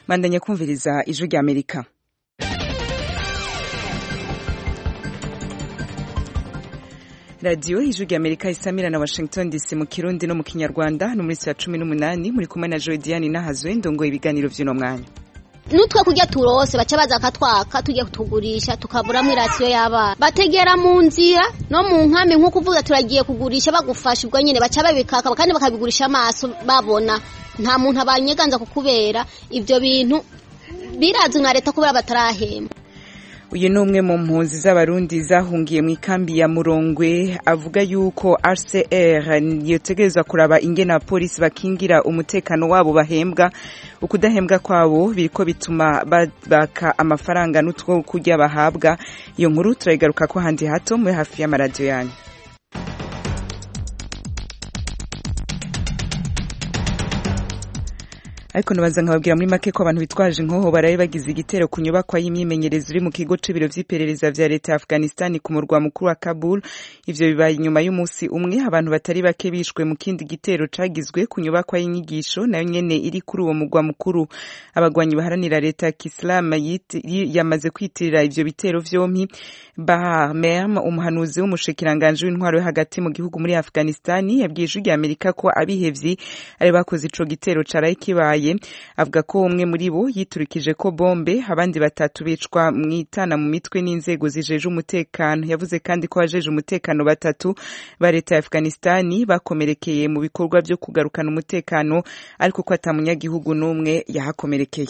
bandanya kumviriza ijwi rya amerika radiyo ijwi rya amerika isamira na washington dc mu kirundi no mu kinyarwanda no muri saa cumi n'umunani muri kumwe na joydiane nahazwe ndongoye ibiganiro vy'uno mwanya nutwe kurya turose baca baza akatwaka tugiye kutugurisha tukaburamo irasiyo y'abana bategera mu nzira no mu nkambi nk'uko uvuga turagiye kugurisha bagufasha ubwo nyine baca babikaka kandi bakabigurisha amaso babona nta muntu abanyeganza kukubera ibyo bintu birazwi na leta kubera batarahemba uyu ni umwe mu mpunzi z'abarundi zahungiye mu ikambi ya murongwe avuga yuko rcr yotegerezwa kuraba ingene abapolisi bakingira umutekano wabo bahembwa ukudahembwa kwabo biriko bituma baka amafaranga n'utwo kurya bahabwa iyo nkuru turayigaruka ko handi hato muri hafi y'amaradiyo yanyu ariko nabaza nkababwira muri make ko abantu bitwaje inkoho baraye bagize igitero ku nyubakwa y'imyimenyerezo iri mu kigo c'ibiro vy'iperereza vya leta ya Afghanistan ku murwa mukuru wa Kabul ivyo bibaye inyuma y'umunsi umwe abantu batari bake bishwe mu kindi gitero cagizwe ku nyubakwa y'inyigisho nayo nyene iri kuri uwo murwa mukuru abagwanyi baharanira leta ya Islam yamaze kwitirira ivyo bitero vyompi Bahar Merm umuhanuzi w'umushikiranganje w'intwaro yo hagati mu gihugu muri Afghanistan yabwiye ijwi rya Amerika ko abihevyi ari bakoze ico gitero caraye kibaye avuga ko umwe muri bo yiturikije ko bombe abandi batatu bicwa mu itana mu mitwe n'inzego zijeje umutekano yavuze kandi ko abajeje umutekano batatu ba leta ya Afghanistan bakomerekeye mu bikorwa byo kugarukana umutekano ariko ko atamunyagihugu n'umwe yahakomerekeye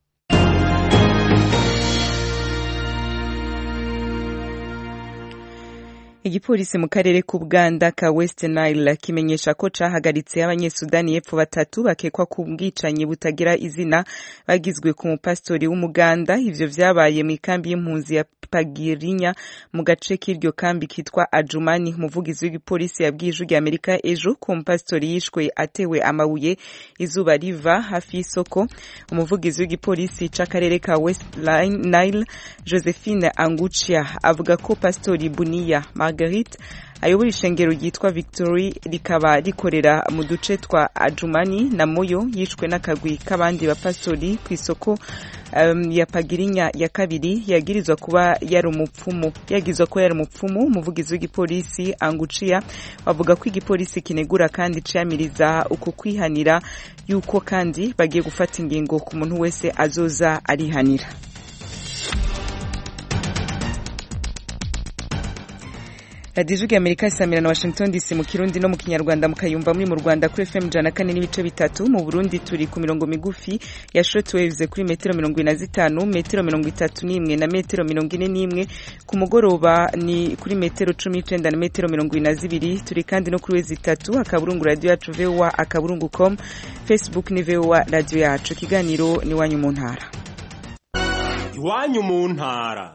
igipolisi mu karere k'ubuganda ka west nile kimenyesha ko cahagaritse abanyesudani y'epfo batatu bakekwa ku bwicanyi butagira izina bagizwe ku mupasitori w'umuganda ivyo vyabaye mu ikambi y'impunzi ya pagirinya mu gace k'iryo kambi kitwa ajumani umuvugizi w'igipolisi yabwiye ijwi rya amerika ejo ko umupasitori yishwe atewe amabuye izuba riva hafi y'isoko umuvugizi w'igipolisi c'akarere ka west nile josephine angucia avuga ko pasitori buniya Marguerite ayobora ishengero ryitwa Victory rikaba rikorera mu duce twa Ajumani na Moyo yishwe n'akagwi k'abandi bapastori ku isoko um, ya Pagirinya ya kabiri yagirizwa kuba yari umupfumu yagizwa ko yari umupfumu umuvugizi w'igipolisi Angucia bavuga ko igipolisi kinegura kandi ciyamiriza uko kwihanira yuko kandi bagiye gufata ingingo ku muntu wese azoza arihanira radiyo ijwi amerika isamira na washington dc mu kirundi no mu kinyarwanda mukayumva muri mu rwanda kuri fm ijana kane n'ibice bitatu mu burundi turi ku mirongo migufi ya shortwaves kuri metero mirongo ine na zitanu metero mirongo itatu n'imwe na metero mirongo ine n'imwe ku mugoroba ni kuri metero cumi n'icenda na metero mirongo ine na zibiri turi kandi no kuri wezi itatu akaburungu radiyo yacu voa akaburungu com facebook ni voa radiyo yacu ikiganiro ni iwanyu mu ntara iwanyu mu ntara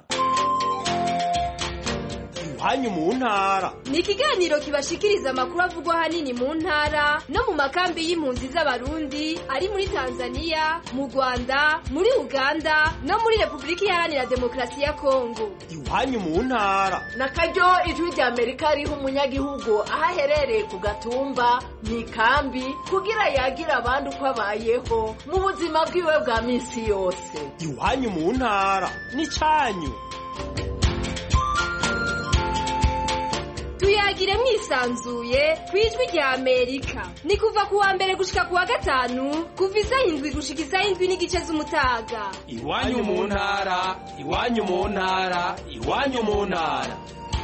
hanyu mu ntara ni ikiganiro kibashikiriza amakuru avugwa hanini mu ntara no mu makambi y'impunzi z'abarundi ari muri tanzania mu rwanda muri uganda no muri repubulika iharanira demokarasi ya kongo iwanyu mu ntara na karyo ijwi rya amerika riha umunyagihugu aho aherereye ku gatumba mu ikambi kugira yagira abandi uko abayeho mu buzima bwiwe bwa minsi yose iwanyu mu ntara ni cyanyu tuyagire mwisanzuye ku ijwi rya amerika ni kuva ku wa mbere gushika ku wa gatanu kuva isaha indwi gushika isaha indwi n'igice z'umutaga iwanyu mu ntara iwanyu mu ntara iwanyu mu ntara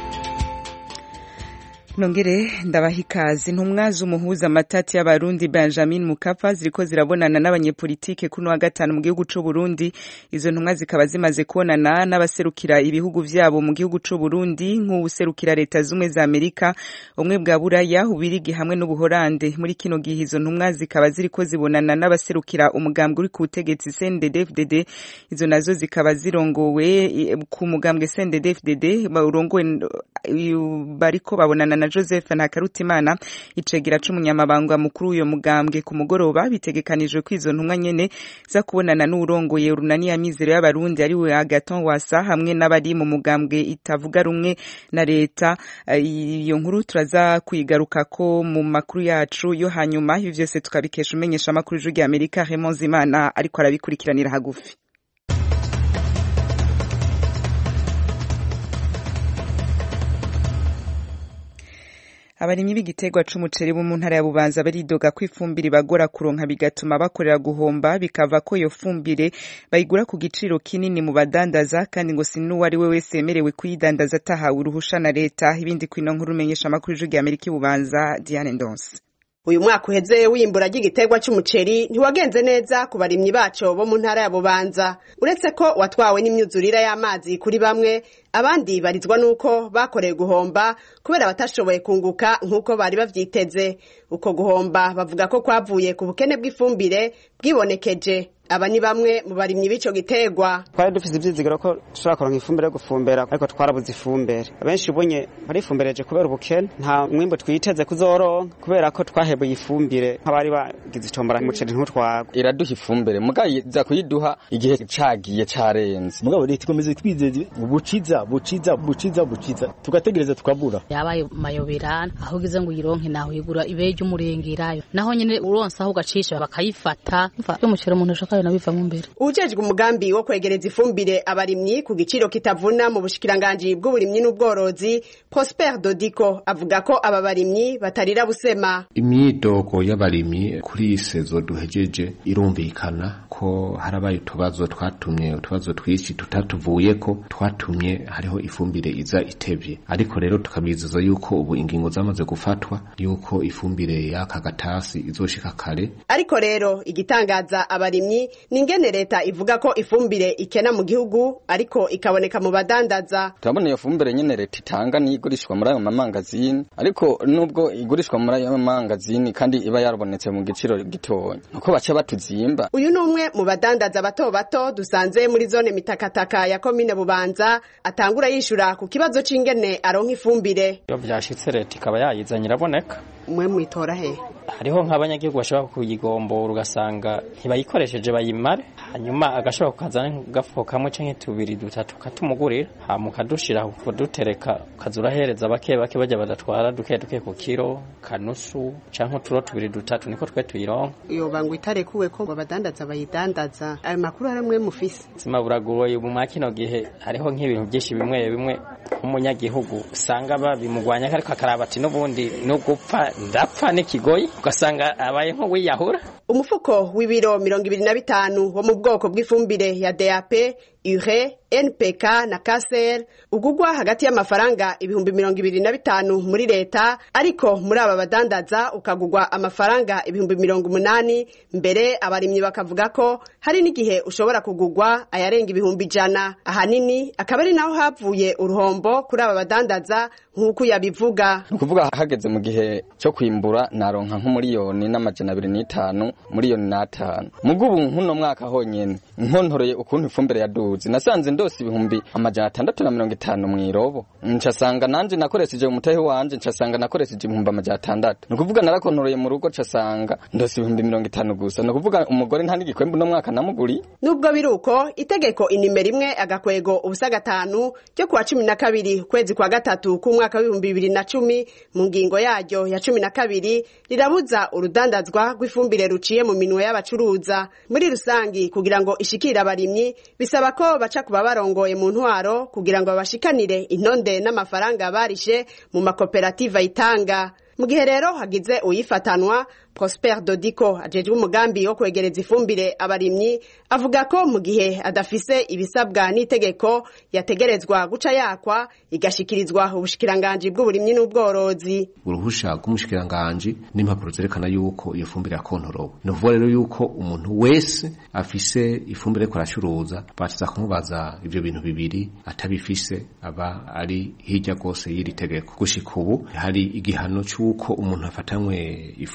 nongere ndabaha ikaze intumwa z'umuhuza amatati y'abarundi benjamin mukapa ziriko zirabonana n'abanyepolitike kuri wa gatanu mu gihugu c'u Burundi izo ntumwa zikaba zimaze kubonana n'abaserukira ibihugu vyabo mu gihugu c'u Burundi nk'uwuserukira leta zumwe za Amerika umwe bwa Buraya ubirigi hamwe n'ubuhorande muri kino gihe izo ntumwa zikaba ziriko zibonana n'abaserukira umugambwe uri ku butegetsi CNDD-FDD izo nazo zikaba zirongowe ku mugambwe CNDD-FDD urongowe bariko babonana na Joseph Ntakarutimana icegera c'umunyamabanga mukuru w'uyo mugambwe ku mugoroba bitegekanijwe ko izo ntumwa nyene za kubonana n'urongoye urunani ya mizero y'abarundi ari we Agaton Wasa hamwe n'abari mu mugambwe itavuga rumwe na leta iyo nkuru turaza kuyigaruka ko mu makuru yacu yo hanyuma ibi vyose tukabikesha umenyesha amakuru y'ijwi rya Amerika Raymond Zimana ariko arabikurikiranira hagufi abarimyi b'igiterwa c'umuceri bo mu ntara ya Bubanza baridoga ko ifumbire bagora kuronka bigatuma bakorera guhomba bikava ko iyo fumbire bayigura ku giciro kinini mu badandaza kandi ngo sinuwo ari we wese yemerewe kuyidandaza atahawe uruhusha na leta ibindi kwino nkuru umenyesha amakuru y'ijwi rya Amerika i Bubanza Diane Ndonse uyu mwaka uheze w'imbura ry'igiterwa cy'umuceri ntiwagenze neza ku barimyi baco bo mu ntara ya bubanza uretse ko watwawe n'imyuzurire y'amazi kuri bamwe abandi barizwa nuko bakoreye guhomba kubera batashoboye kunguka nk'uko bari bavyiteze uko guhomba bavuga ko kwavuye ku bukene bw'ifumbire bwibonekeje aba ni bamwe mu barimyi b'ico giterwa twari dufise ivyizigiro ko dushobora kuronka ifumbire yo gufumbera ariko twarabuze ifumbire abenshi ubunye barifumbireje kubera ubukene nta mwimbu twiteze kuzoronka kubera ko twahebuye ifumbire nk'abari bagize itombora umuceri ntutwagwe iraduha ifumbire muga iza kuyiduha igihe cagiye carenze mugabo leta ikomeze twizeze buciza buciza buciza buciza tugategereza tukabura yabaye mayobera aho ugize ngo uyironke naho uyigura ibeje umurengerayo naho nyene uronsa aho ugacisha bakayifata y'umuceri umuntu ashaka nayo bivamo imbere ujejwe umugambi wo kwegereza ifumbire abarimyi ku giciro kitavuna mu bushikiranganji bw'uburimyi n'ubworozi Prosper Dodiko avuga ko aba barimyi batarira busema imyidogo y'abarimyi kuri iyi sezo duhejeje irumvikana ko harabaye utubazo twatumye utubazo twinshi tutatuvuye ko twatumye hariho ifumbire iza itevye ariko rero tukabizeza yuko ubu ingingo zamaze gufatwa yuko ifumbire y'aka gatasi izoshika kare ariko rero igitangaza abarimyi ningene leta ivuga ko ifumbire ikena mu gihugu ariko ikaboneka mu badandaza turabona iyo fumbire nyene leta itanga ni igurishwa muri ayo mamangazini ariko nubwo igurishwa muri ayo mamangazini kandi iba yarabonetse mu giciro gitonya nuko baca batuzimba uyu ni umwe mu badandaza bato bato dusanze muri zone mitakataka ya komine bubanza atangura yishura ku kibazo c'ingene aronka ifumbire iyo vyashitse leta ikaba yayizanye iraboneka mwe mwitora he hariho nk'abanyagihugu bashobora kuyigombora ugasanga ntibayikoresheje bayimare hanyuma agashobora kukazana nk'agafuko kamwe canke tubiri dutatu katumugurira hama ukadushira kudutereka ukaza urahereza bake bake bajya badatwara duke duke ku kiro kanusu canke uturo tubiri dutatu niko twe tuyironka yoba ngo itarekuwe ko ngo abadandaza bayidandaza ayo makuru hari mwe mufise sima buragoye ubu mwa kino gihe hariho nk'ibintu byinshi bimwe bimwe nk'umunyagihugu usanga babimugwanya ariko akaraba ati n'ubundi no gupfa ndapfa n'ikigoyi ugasanga abaye nk'uwiyahura umufuko w'ibiro mirongo ibiri na bitanu wo mu bwoko bw'ifumbire ya DAP ure npk na kaser ugugwa hagati y'amafaranga ibihumbi mirongo ibiri na bitanu muri leta ariko muri aba badandaza ukagugwa amafaranga ibihumbi mirongo umunani mbere abarimyi bakavuga ko hari n'igihe ushobora kugugwa ayarenga ibihumbi ijana ahanini akaba ari naho havuye uruhombo kuri aba badandaza nk'uko yabivuga ni ukuvuga hageze mu gihe cyo kwimbura naronka nk'umuriyoni n'amajana abiri n'itanu miliyoni n'atanu mugo ubu nk'uno mwaka honyene nkontoreye ukuntu ifumbire yaduze nasanze ndose ibihumbi amajana atandatu na mirongo itanu mw'irobo ncasanga nanje nakoresheje umutahe wanje ncasanga nakoresheje ibihumbi amajana atandatu ni ukuvuga narakontoreye mu rugo ncasanga ndose ibihumbi mirongo itanu gusa ni ukuvuga umugore nta n'igikwembu uno mwaka namuguriye nubwo biri uko itegeko inimero imwe agakwego ubusa gatanu ryo kuwa cumi na kabiri ukwezi kwa gatatu k'umwaka w'ibihumbi bibiri na cumi mu ngingo yaryo ya cumi na kabiri rirabuza urudandazwa rw'ifumbire ruciye mu minwe y'abacuruza muri rusangi kugira ngo ishikire abarimyi bisaba ko baca kuba barongoye mu ntwaro kugira ngo babashikanire intonde n'amafaranga barishe mu makoperative ayitanga mu gihe rero hagize uyifatanwa prosper dodiko ajejwe umugambi wo kwegereza ifumbire abarimyi avuga ko mu gihe adafise ibisabwa n'itegeko yategerezwa guca yakwa igashikirizwa ubushikiranganji bw'uburimyi n'ubworozi uruhusha rw'umushikiranganji n'impapuro zerekana yuko iyo fumbire yakontorowe ni ukuvuga rero yuko umuntu wese afise ifumbire ariko aracuruza basiza kumubaza ivyo bintu bibiri atabifise aba ari hirya rwose y'iri tegeko gushika ubu hari igihano c'uko umuntu afatanywe ifumbire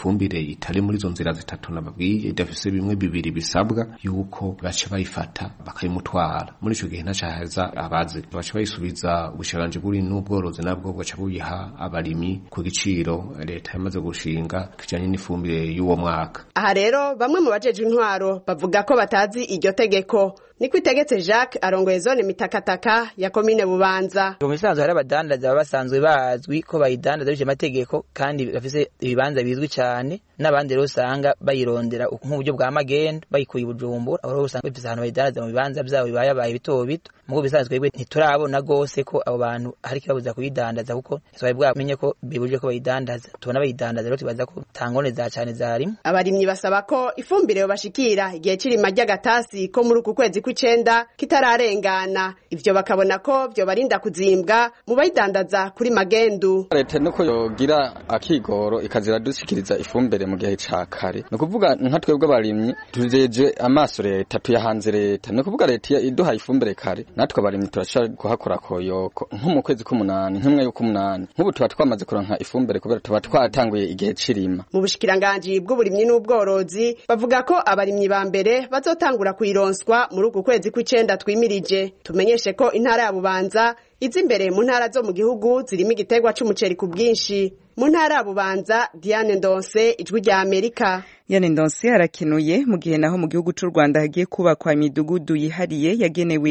itari muri izo nzira zitatu nababwiye idafise bimwe bibiri bisabwa yuko baca bayifata bakayimutwara muri ico gihe ntacahaza abazi baca bayisubiza ubushiranje buri n'ubworozi nabwo bugaca buyiha abarimyi ku giciro leta yamaze gushinga kijanye n'ifumbire y'uwo mwaka aha rero bamwe mu bajeje intwaro bavuga ko batazi iryo tegeko niko itegetse Jacques arongoye zone mitakataka ya komine Bubanza mu bisanzwe hari abadandaza baba basanzwe bazwi ko bayidandaza bije amategeko kandi bafise ibibanza bizwi cyane n'abandi rero usanga bayirondera nk'uburyo bwa magendo bayikuye i Bujumbura aho usanga bafise ahantu bayidandaza mu bibanza byabo bibayabaye bito bito mugo bisanzwe twebwe ntiturabona gose ko abo bantu hari kibabuza kuyidandaza kuko ntitwari bwamenye ko bibuje ko bayidandaza tubona bayidandaza rero tubaza ko tangone za cyane zarimo abarimyi basaba ko ifumbire yobashikira igihe cirima ry'agatasi ko muri uku kwezi kw'icenda kitararengana ivyo bakabona ko vyobarinda kuzimbwa mu bayidandaza kuri magendu leta nuko yogira akigoro ikazira dushikiriza ifumbire mu gihe ca kare ni ukuvuga nka twebwe abarimyi tujeje amaso leta tuyahanze leta ni ukuvuga leta iduhaye ifumbire kare natwe abarimyi turashobora kuhakora koyoko nko mu kwezi k'umunani nk'umwe y'uk'umunani nk'ubu tuba twamaze kuronka ifumbire kubera tuba twatanguye igihe c'irima mu bushikiranganji bw'uburimyi n'ubworozi bavuga ko abarimyi ba mbere bazotangura kuyironswa muri uku kwezi kw'icenda twimirije tumenyeshe ko intara ya bubanza izi imbere mu ntara zo mu gihugu zirimo igiterwa c'umuceri ku bwinshi mu ntara ya bubanza diane ndonse ijwi rya amerika Yane Ndonse arakenuye mu gihe naho mu gihugu c'u Rwanda hagiye kubakwa imidugudu yihariye yagenewe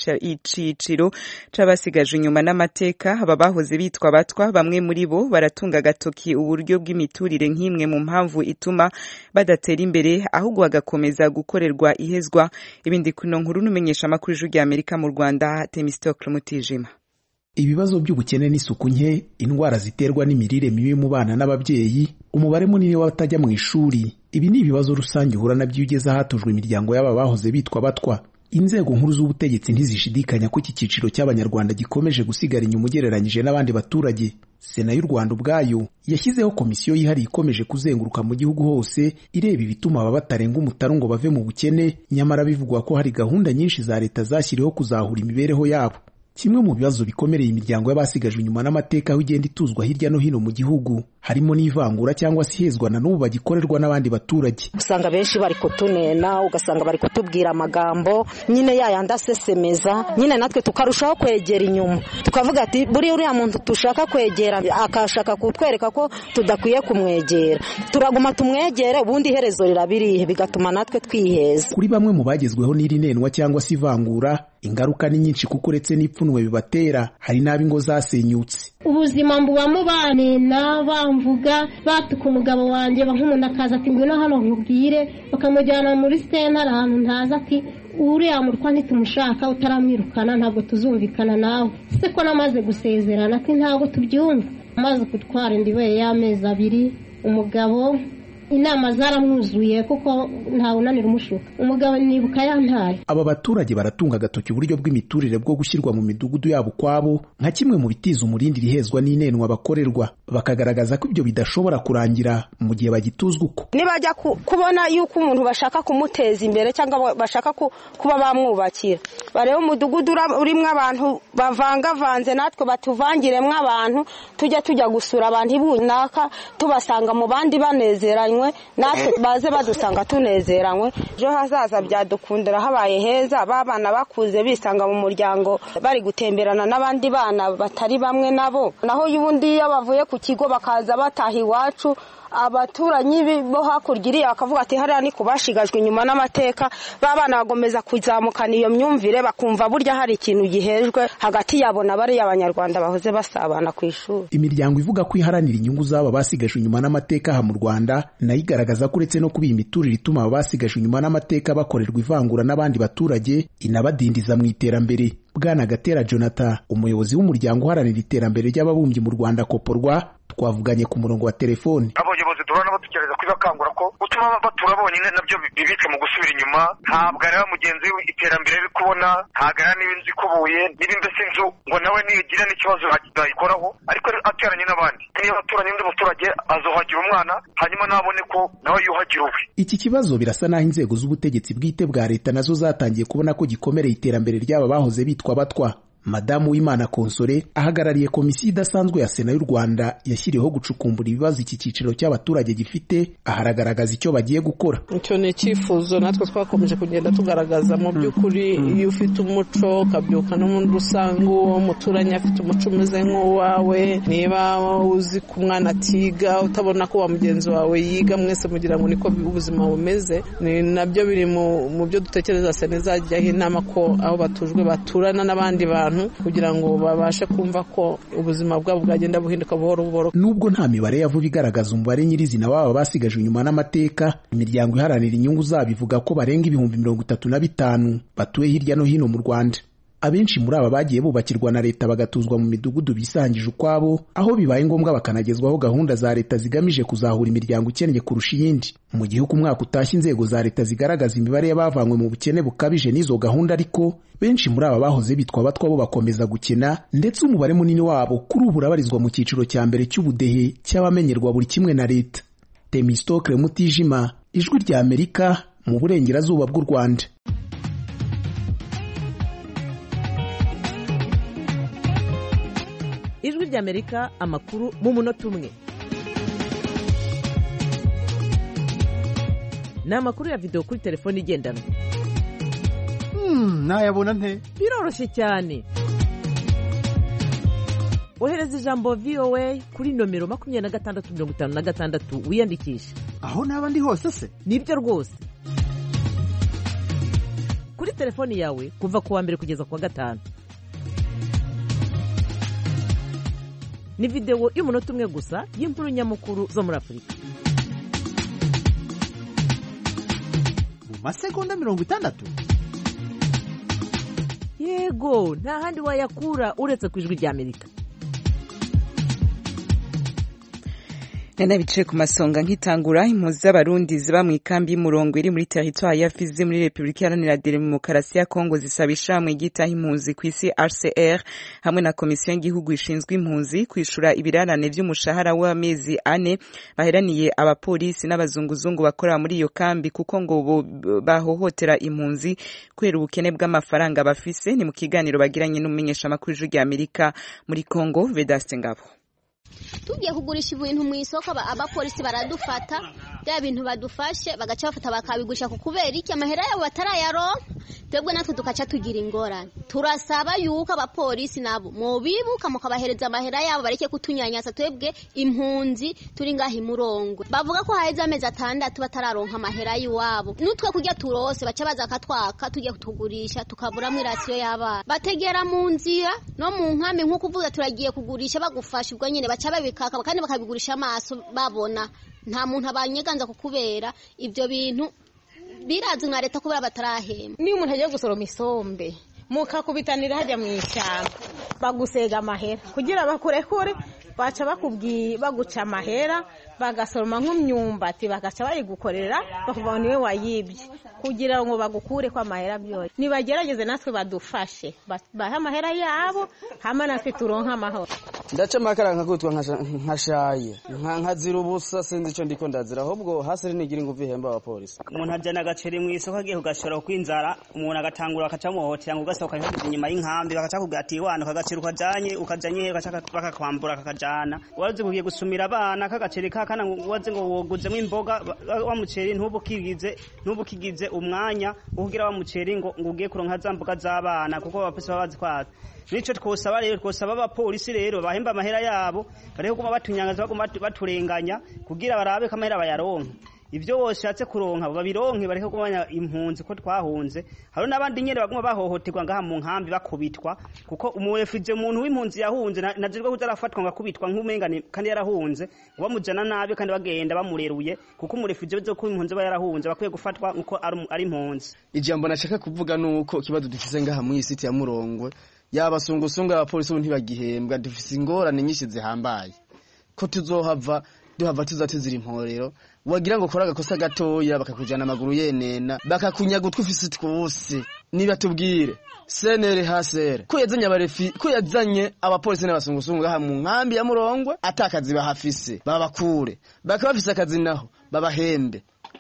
iciciro c'abasigaje inyuma n'amateka aba bahoze bitwa batwa bamwe muri bo baratunga agatoki uburyo bw'imiturire nk'imwe mu mpamvu ituma badatera imbere ahubwo bagakomeza gukorerwa ihezwa ibindi kuno nkuru numenyesha amakuru y'ijwi rya Amerika mu Rwanda Temistocle Mutijima ibibazo by'ubukene n'isuku nke indwara ziterwa n'imirire mibi mu bana n'ababyeyi umubare munini w'abatajya mu ishuri ibi ni ibibazo rusange uhura nabyo iyo ugeze ahatujwe imiryango y'aba bahoze bitwa batwa inzego nkuru z'ubutegetsi ntizishidikanya ko iki cyiciro cy'abanyarwanda gikomeje gusigara inyuma ugereranyije n'abandi baturage sena y'u rwanda ubwayo yashyizeho komisiyo yihariye ikomeje kuzenguruka mu gihugu hose ireba ibituma aba batarenga umutaru ngo bave mu bukene nyamara bivugwa ko hari gahunda nyinshi za leta zashyiriweho kuzahura imibereho yabo kimwe mu bibazo bikomereye imiryango y'abasigajwe inyuma n'amateka aho igenda ituzwa hirya no hino mu gihugu harimo n'ivangura cyangwa se ihezwa na n'ubu bagikorerwa n'abandi baturage usanga benshi bari kutunena ugasanga bari kutubwira amagambo nyine yayandi asesemeza nyine natwe tukarushaho kwegera inyuma tukavuga ati buriya uriya muntu dushaka kwegera akashaka kutwereka ko tudakwiye kumwegera turaguma tumwegere ubundi iherezo rirabirihe bigatuma natwe twiheza kuri bamwe mu bagezweho n'iri nenwa cyangwa se ivangura ingaruka ni nyinshi kuko uretse n'ipfunwe bibatera hari n'ab'ingo zasenyutse ubuzima mbubamo banena bamvuga batuka umugabo wanjye nk'umuntu akaza ati ngwino hano nkubwire bakamujyana muri sitena ahantu ntazi ati uriya murwa ntitumushaka utaramwirukana ntabwo tuzumvikana nawe se ko namaze gusezerana ati ntabwo tubyumva amaze gutwara indiwe y'amezi abiri umugabo inama zaramwuzuye kuko ntawe unanira umushuka umugabo nibuka yantaye aba baturage baratunga agatoki uburyo bw'imiturire bwo gushyirwa mu midugudu yabo ukwabo nka kimwe mu bitiza umurindi rihezwa n'inenwa bakorerwa bakagaragaza ko ibyo bidashobora kurangira mu gihe bagituzwa uko nibajya kubona yuko umuntu bashaka kumuteza imbere cyangwa bashaka kuba bamwubakira bareba umudugudu urimo abantu bavangavanze natwe batuvangiremo abantu tujya tujya gusura abantu runaka tubasanga mu bandi banezeranywe natwe baze badusanga tunezeranywe ejo hazaza byadukundira habaye heza ba bana bakuze bisanga mu muryango bari gutemberana n'abandi bana batari bamwe nabo naho y'ubundi iyo bavuye ku kigo bakaza bataha iwacu abaturanyi bo hakurya iriya bakavuga ati hariya ni ku bashigajwe inyuma n'amateka ba bana bagomeza kuzamukana iyo myumvire bakumva burya hari ikintu gihejwe hagati yabo na bariya abanyarwanda bahoze basabana ku ishuri imiryango ivuga ko iharanira inyungu z'aba basigajwe inyuma n'amateka aha mu rwanda nayo igaragaza ko uretse no kuba iyi miturire ituma aba basigajwe inyuma n'amateka bakorerwa ivangura n'abandi baturage inabadindiza mu iterambere bwana gatera jonathan umuyobozi w'umuryango uharanira iterambere ry'ababumbyi mu rwanda koporwa twavuganye ku murongo wa telefoni abayobozi duhora nabo tugerageza kubibakangura ko gutuma batura bonyine nabyo bibitse mu gusubira inyuma ntabwo areba mugenzi we iterambere ari kubona ntabwo areba niba inzu ikubuye niba mbese inzu ngo nawe nigira n'ikibazo yayikoraho ariko ateranye n'abandi niba aturanye n'undi muturage azohagira umwana hanyuma nabone ko nawe yuhagira uwe iki kibazo birasa n'aho inzego z'ubutegetsi bwite bwa leta nazo zatangiye kubona ko gikomereye iterambere ry'aba bahoze bitwa batwa madamu w'imana konsore ahagarariye komisiyo idasanzwe ya sena y'u rwanda yashyiriweho gucukumbura ibibazo iki cyiciro cy'abaturage gifite aharagaragaza icyo bagiye gukora icyo ni icyifuzo natwe twakomeje kugenda tugaragaza mu by'ukuri iyo ufite umuco ukabyuka n'umuntu usanga uwo muturanye afite umuco umeze nk'uwawe niba uzi ko umwana atiga utabona ko wa mugenzi wawe yiga mwese mugira ngo niko ubuzima bumeze ni nabyo biri mu byo dutekereza sena izajyaho inama ko aho batujwe baturana n'abandi bantu kugira ngo babashe kumva ko ubuzima bwabo bwagenda buhinduka buhoro buhoro nubwo nta mibare ya vuba igaragaza umubare nyirizina waba basigajwe inyuma n'amateka imiryango iharanira inyungu zabo ivuga ko barenga ibihumbi mirongo itatu na bitanu batuye hirya no hino mu rwanda abenshi muri aba bagiye bubakirwa na leta bagatuzwa mu midugudu bisangije ukwabo aho bibaye ngombwa bakanagezwaho gahunda za leta zigamije kuzahura imiryango ikennye kurusha iyindi mu gihe uko umwaka utashye inzego za leta zigaragaza imibare y'abavanywe mu bukene bukabije n'izo gahunda ariko benshi muri aba bahoze bitwa abatwa bo bakomeza gukena ndetse umubare munini wabo kuri ubu urabarizwa mu cyiciro cya mbere cy'ubudehe cy'abamenyerwa buri kimwe na leta temistokle mutijima ijwi rya amerika mu burengerazuba bw'u rwanda ijwi ry'amerika amakuru mu munota umwe ni amakuru ya videwo kuri telefone igendanwa nayabona nte biroroshye cyane ohereza ijambo voa kuri nomero makumyabiri na gatandatu mirongo itanu na gatandatu wiyandikishe aho naba ndi hose se nibyo rwose kuri telefoni yawe kuva ku wa mbere kugeza ku wa gatanu ni videwo y'umunota umwe gusa y'inkuru nyamukuru zo muri afurika mu masegonda mirongo itandatu yego nta handi wayakura uretse ku ijwi ry'amerika nana bicaye ku masonga nk'itangura impunzi z'abarundi ziba mu ikambi y'umurongo iri muri teritwari ya fizi muri repubulika iharanira demokarasi ya kongo zisaba ishamwe ryitaho impunzi ku isi rcr hamwe na komisiyo y'igihugu ishinzwe impunzi kwishura ibirarane by'umushahara w'amezi ane baheraniye abapolisi n'abazunguzungu bakorera muri iyo kambi kuko ngo bahohotera impunzi kubera ubukene bw'amafaranga bafise ni mu kiganiro bagiranye n'umumenyeshamakuru w'ijwi ry'amerika muri kongo vedaste ngabo tugiye kugurisha ibintu mu isoko abapolisi baradufata bya bintu badufashe bagaca bafata bakabigurisha ku kubera iki amahera yabo batarayaronka twebwe natwe tugaca tugira ingorane turasaba yuko abapolisi nabo mubibuka mukabahereza amahera yabo bareke kutunyanyasa twebwe impunzi turi ngaho imurongo bavuga ko haheze amezi atandatu batararonka amahera y'iwabo n'utwe kurya turose baca baza akatwaka tugiye kutugurisha tukaburamo irasiyo y'abana bategera mu nzira no mu nkambi nk'uko uvuga turagiye kugurisha bagufasha ubwo nyine baca babikaka kandi bakabigurisha amaso babona nta muntu abanyeganza kukubera ibyo bintu birazwi nka leta kubera batarahemba niyo umuntu agiye gusoroma isombe mukakubitanira hajya mu ishyamba bagusega amahera kugira bakurekure baca bakubwiye baguca amahera bagasoroma nk'imyumbati bagaca bayigukorera bakavuga ngo niwe wayibye kugira ngo bagukure ko amahera byose nibagerageze natwe badufashe bahe amahera yabo hama natwe turonke amahoro ndaca amakara nkakutwa nkashaye nkazira ubusa sinzi icyo ndiko ndazira ahubwo hasi nigira ingufu ihemba abapolisi umuntu ajyana agaceri mu isoko agiye kugashora kw'inzara umuntu agatangura bakacamuhotera ngo ugasohoka inyuma y'inkambi bagaca kubwira ati wana akagaceri ukajanye ukajanye bakakwambura kakajana wazi kugiye gusumira abana kagaceri kakana wazi ngo woguzemo imboga wa muceri ntubukigize ntubukigize umwanya uhugira wa muceri ngo ngo ugiye kuronka za mboga z'abana kuko abapolisi baba bazi kwazo nico twosaba rero twosaba abapolisi rero bahemba amahera yabo bareke kuma batunyangaza baguma baturenganya kugira barabe ko amahera bayaronka ivyo woshatse kuronka babironke bareke kumanya impunzi ko twahunze hari n'abandi nyene baguma bahohoterwa ngaha mu nkambi bakubitwa kuko umurefije umuntu w'impunzi yahunze najejwe kuza arafatwa ngakubitwa nk'umengane kandi yarahunze bamujana nabi kandi bagenda bamureruye kuko umurefije bizo ko impunzi aba yarahunze bakwiye gufatwa nkuko ari impunzi ijambo nashaka kuvuga nuko ikibazo dufise ngaha mu isiti ya murongwe yabasungusungu abapolisi ubu ntibagihembwa dufise ingorane nyinshi zihambaye ko tuzohava duhava tuza tuzira imporero wagira ngo kora agakosa gatoya bakakujana amaguru yenena bakakunyaga utwo ufise twose niba tubwire senere hasere ko yazanye abarefi ko yazanye abapolisi n'abasungusungu ngaha mu nkambi ya murongwe atakazi bahafise babakure bakaba bafise akazi naho babahembe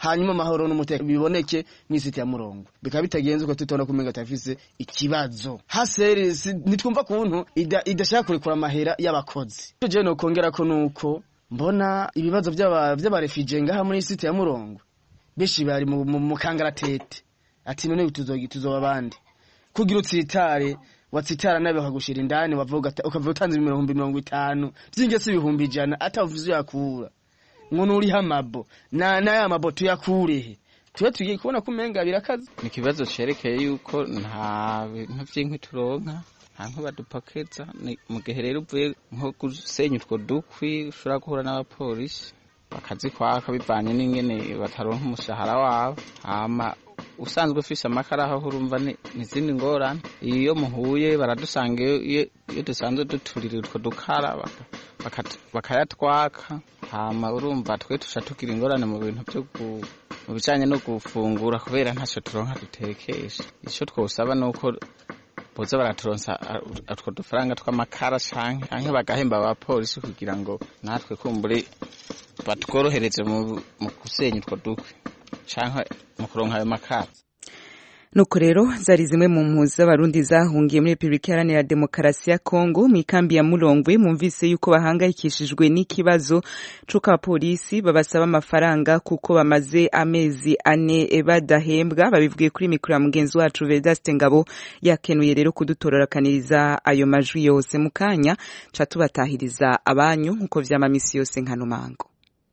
hanyuma amahoro n'umutekano biboneke mw'isiti ya murongo bikaba bitagenze uko tutona kumenga tafise ikibazo haseri nitwumva kuntu ida- idashaka kurekura amahera y'abakozi ivyo jewe nokongera ko nuko mbona ibibazo vy'aba- vy'abarefije ngaha muri siti ya murongo benshi bari mu mu- mu kangaratete ati none tuzogi tuzoba bandi kugira utsitare watsitara nabe bakagushira indani wavuga ati- ukava utanze ibihumbi mirongo itanu vyingese ibihumbi ijana atavuze yakura ngo nuriho amabo na n'aya mabo tuyakurehe tuba tugiye kubona ko umenga birakaze ni ikibazo cerekeye yuko nta bintu vy'inkwi turonka nta nkwi badupakeza Ni- mu gihe rero uvuye nko gusenya utwo dukwi ushobora guhura n'abapolisi bakazikwaka bivanye n'ingene bataronka umushahara wabo hama usanzwe ufise amakara aho urumva ni ni izindi ngorane iyo muhuye baradusanga iyo iyo- iyo dusanzwe duturira utwo dukara baka- baka- bakayatwaka hama urumva twe tuca tugira ingorane mu bintu vyo gu- mu bijanye no gufungura kubera ntaco turonka dutekesha ico twosaba nuko boza baraturonsa a- utwo dufaranga tw'amakara canke canke bagahemba abapolisi kugira ngo natwe kumbure batworohereze mu mu gusenya utwo dukwi canke mu kuronka ayo makara nuko rero zari zimwe mu mpuzu z'abarundi zahungiye muri repubulika iharanira demokarasi ya kongo mu ikambi ya murongwe mwumvise yuko bahangayikishijwe n'ikibazo c'uko abapolisi babasaba amafaranga kuko bamaze amezi ane badahembwa babivugiye kuri mikoro ya mugenzi wacu vedaste ngabo yakenuye rero kudutororokaniriza ayo majwi yose mu kanya ca tubatahiriza abanyu nk'uko vyama misi yose nkano mango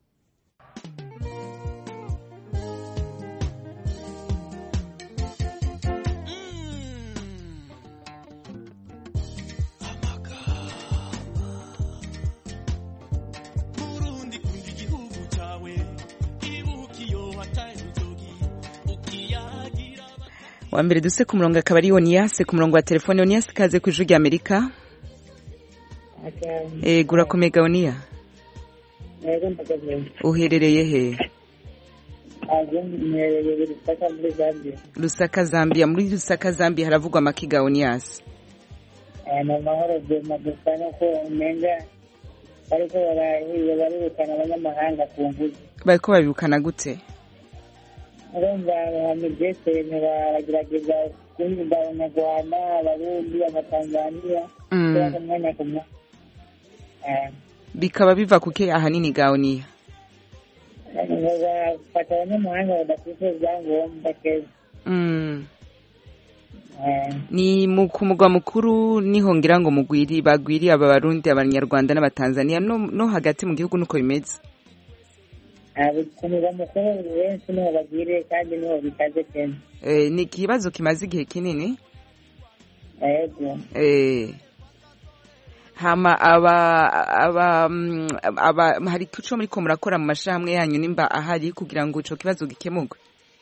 wa mbere duse ku murongo akaba ari oniyase ku murongo wa telefone oniyase ikaze ku ijwi rya amerika ego urakomega oniya Yego ndagaze. uherereye he Aje mwereye Lusaka muri Zambia. lusaka zambia muri lusaka zambia haravugwa amakiga oniyase Eh, Ni amahoro vyema gusa nuko umenga bariko barahiye barirukana abanyamahanga ku nguzi. bariko babirukana gute Urumva abamigeseni baragerageza guhiga abanyarwanda, abarundi, abatanzaniya Mm. kubera ku mwanya ku mwanya. Eh, bikaba biva kuke ahanini ga oniya ngo bafata abanyamahanga badafite ibyangombwa keza. Mm. Eh, ni mu ku mugwa mukuru niho ngira ngo mugwiri bagwiriye aba barundi abanyarwanda n'abatanzaniya no, no hagati mu gihugu nuko bimeze abikunira mukuru benshi niho bagiriye kandi niho bikaze kenshi. eh, ni ikibazo kimaze igihe kinini Yego. eh, hama aba aba mm, aba hari ico muriko murakora mu mashirahamwe yanyu nimba ahari kugira ngo ico kibazo gikemurwe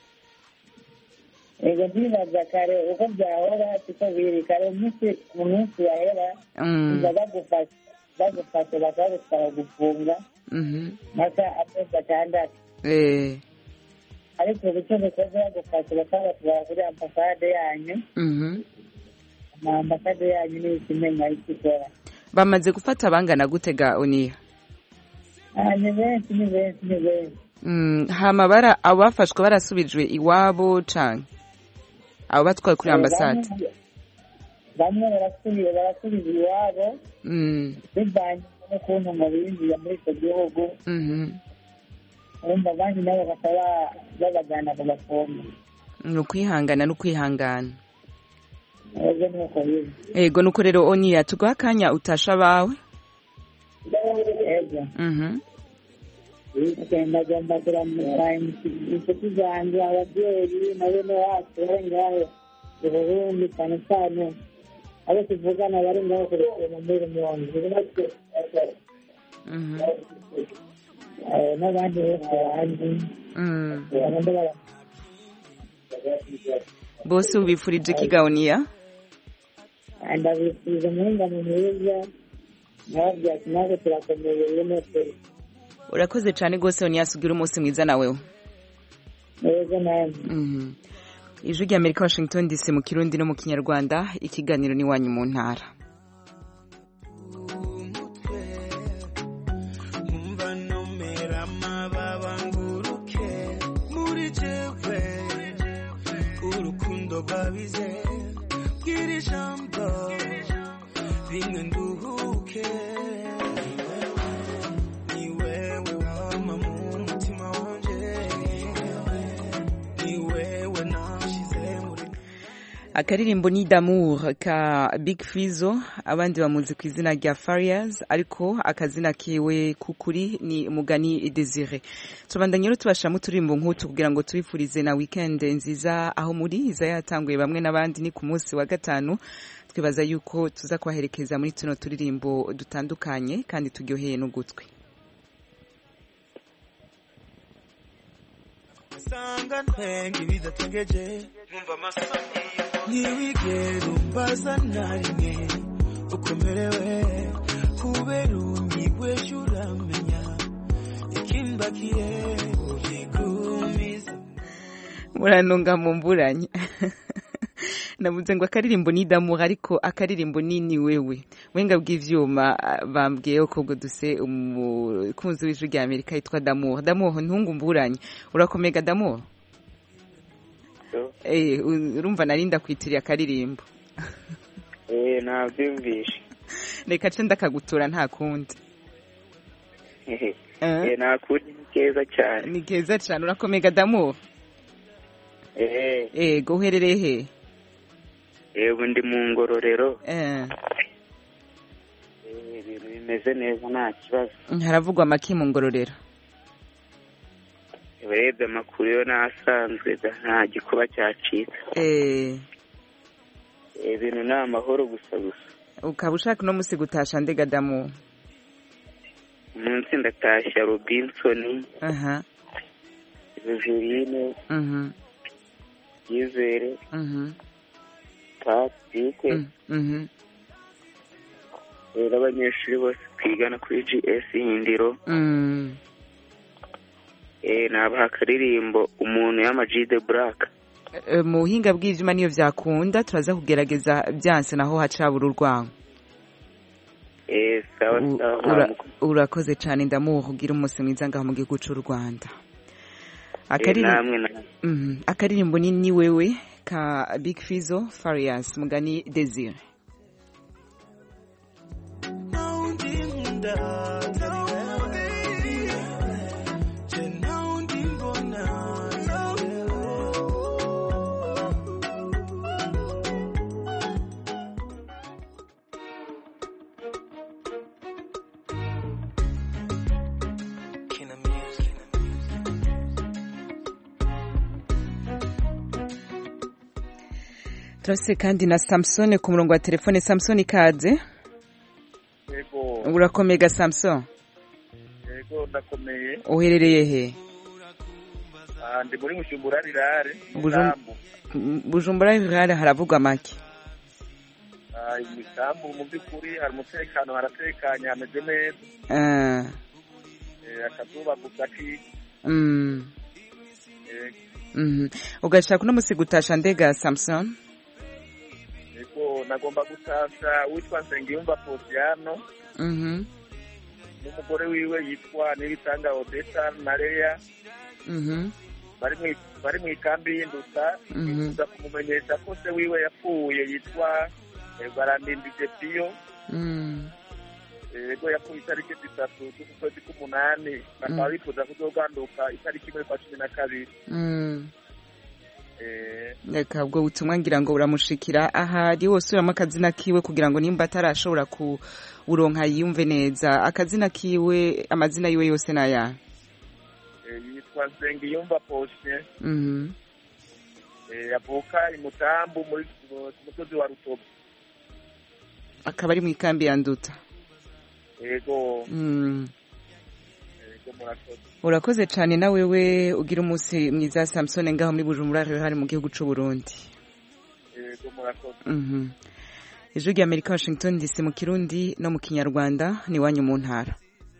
Ego ndibaza kare uko byahora siko biri kare umunsi mu minsi yahera Mm. umva bagufashe bagufashe bakagusaba gufunga Mhm. maka amezi atandatu eh, ariko ubu icyo bikoze bagufashe bakabatwara kuri ambasade yanyu mhm. ama ambasade yanyu niyo ikimenya icyo ikora bamaze gufata bangana gute ga oniya Ah, ni benshi ni benshi ni benshi Mm, hama bara abafashwe barasubijwe iwabo canke abo batwaye kuri ambasade Bamwe- bamwe barasubiye barasubiza iwabo Mm, bivanye n'ukuntu ngo binjiye muri icyo gihugu mhm. urumva abandi nabo bakaba babajyana ku bafunga ni ukwihangana no kwihangana ego nuko biri ego nuko rero oniya tuguha akanya utasha abawe ego Mhm. ndagomba kuramutsa inshuti zanjye ababyeyi na bene wacu bari ngaho i burundi cyane cyane abo tuvugana bari ngaho ku rusumo muri rumonge Mhm. Eh, n'abandi bose bandi Mm. bagomba bara bose ubifurije iki ga oniya ndabifuriza umuhingamo mwiza nababwira ati natwe turakomeye bene twe urakoze cyane rwose oniya sugira umunsi mwiza nawewe ego nawe Mhm. ijwi rya amerika washington dc mu kirundi no mu kinyarwanda ikiganiro n'iwanyu mu ntara umva nomera amababa nguruke mu kuri jewe urukundo rwabize bwira ijambo rimwe nduhuke ni wewe wama mu mutima wanje ni wewe nashize muri akaririmbo ni d'amour ka big fizo abandi bamuzi ku izina rya farias ariko akazina kiwe kukuri ni mugani desire tubandanye rero tubashiramo uturirimbo nk'utu kugira ngo tubifurize na weekend nziza aho muri iza yatanguye bamwe n'abandi ni ku munsi wa gatanu twibaza yuko tuza kubaherekeza muri tuno turirimbo dutandukanye kandi turyoheye n'ugutwi sanga ntwenga ibidatengeje nkumva amasoni ntiwigere umbaza na rimwe ukomerewe kubera unyigweje uramenya ikimbakiye ubigumiza murantunga mu mburanye navuze ngo akaririmbo ni damuha ariko akaririmbo ni ni wewe wenga bw'ivyuma ah, bambwiye ko ubwo duse umukunzi w'ijwi rya amerika yitwa damuha damuha ntungu mburanye urakomega damuha eh u- urumva narinda kwitiriye akaririmbo eh nabyumvishe reka ce ndakagutura nta kundi eh nakuri ni keza cyane ni keza cyane urakomega damuha eh ego uherereye he yego ndi mu ngororero eh Eh, ibintu bimeze neza nta kibazo haravugwa amaki mu ngororero urebye amakuru yo n'asanzwe da nta gikuba cyacitse eh Eh, ibintu ni amahoro gusa gusa ukaba ushaka no musi gutasha ndega damuha umunsi ndatashya robinsoni aha juline mhm yizere mhm patike mhm rero abanyeshuri bose twigana kuri gs hindiro mm eh nabaha akaririmbo umuntu y'amajide black Eh, mu buhinga bw'ivyuma niyo vyakunda turaza kugerageza byanse naho hacabura urwango eh sawa U- sawa ura- nta urakoze cane ndamuha kugira umunsi mwiza ngaho mu gihugu c'u rwanda Eh, Akaririm- namwe namwe Mhm. akaririmbo ni ni wewe ka big fizo farias mugani desire Naundi nkunda atari wewe Je naundi mbona atari wewe Kina music turase kandi na samson ku murongo wa telefone samson ikaze yego urakomega samson yego ndakomeye uherereye he Ah, ndi muri mushumbura rirare Bujum- M- bujumbura rurare haravugwa make imisambu mu by'ukuri hari umutekano haratekanye hameze neza Ah, Eh, akazuba gusa ki mm, eh, mhm. ugashaka uno musi gutasha ndega samson yego nagomba gutasha witwa nsengiyumva posiyano Mhm, n'umugore wiwe yitwa nibitanga odeta na leya mhm, bari mu- bari mu ikambi y'induta Mhm. bifuza kumumenyesha ko se wiwe yapfuye yitwa eh, barandindije piyo mm. yego yapfuye itariki zitatu z'ukwezi k'umunani bakaba bifuza kuzoganduka itariki imwe kwa cumi na kabiri Mm. Eh, reka ubwo butumwa ngira ngo buramushikira ahari wose uramo akazina kiwe kugira ngo nimba atarashobora kuburonka yiyumve neza akazina kiwe amazina yiwe yose ni aya eh, yitwa nsengiyumva poshe Mhm. eh, avuka i mutambu muri mu- ku musozi wa rutovu akaba ari mu ikambi ya nduta yego Mm. yego murakoze urakoze cyane na wewe ugira umunsi mwiza samusone ngaho muri bujumbura hari mu gihugu cy'u burundi yego murakoze Mhm. ijwi rya amerika washington dc mu kirundi no mu kinyarwanda ni iwanyu mu ntara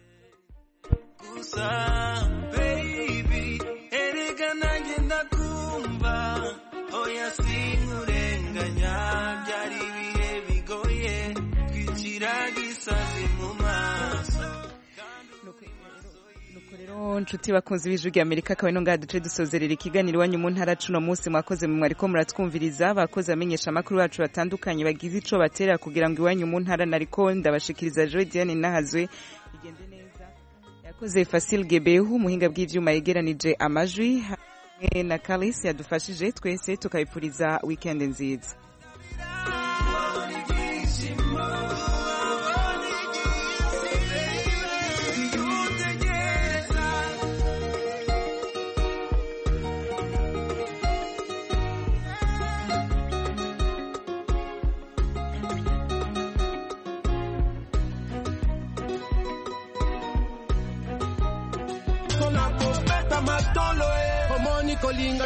gusa baby erega nanjye ndakumva oya sinkurenganya byari ibihe bigoye twicira gisazi mu maso rero nshuti bakunze b'ijwi rya amerika akaba ino ngaha duce dusozerera ikiganiro iwanyu mu ntara cuno munsi mwakoze mu mwariko muratwumviriza bakoze amenyesha amakuru bacu batandukanye bagize ico batera kugira ngo iwanyu mu ntara nariko ndabashikiriza joy diane nahazwe bigende neza yakoze fasil gebehu umuhinga bw'ivyuma yegeranije amajwi hamwe na kalis yadufashije twese tukabipfuriza weekend nziza Kona kopeta matolo eh. Omoni kolinga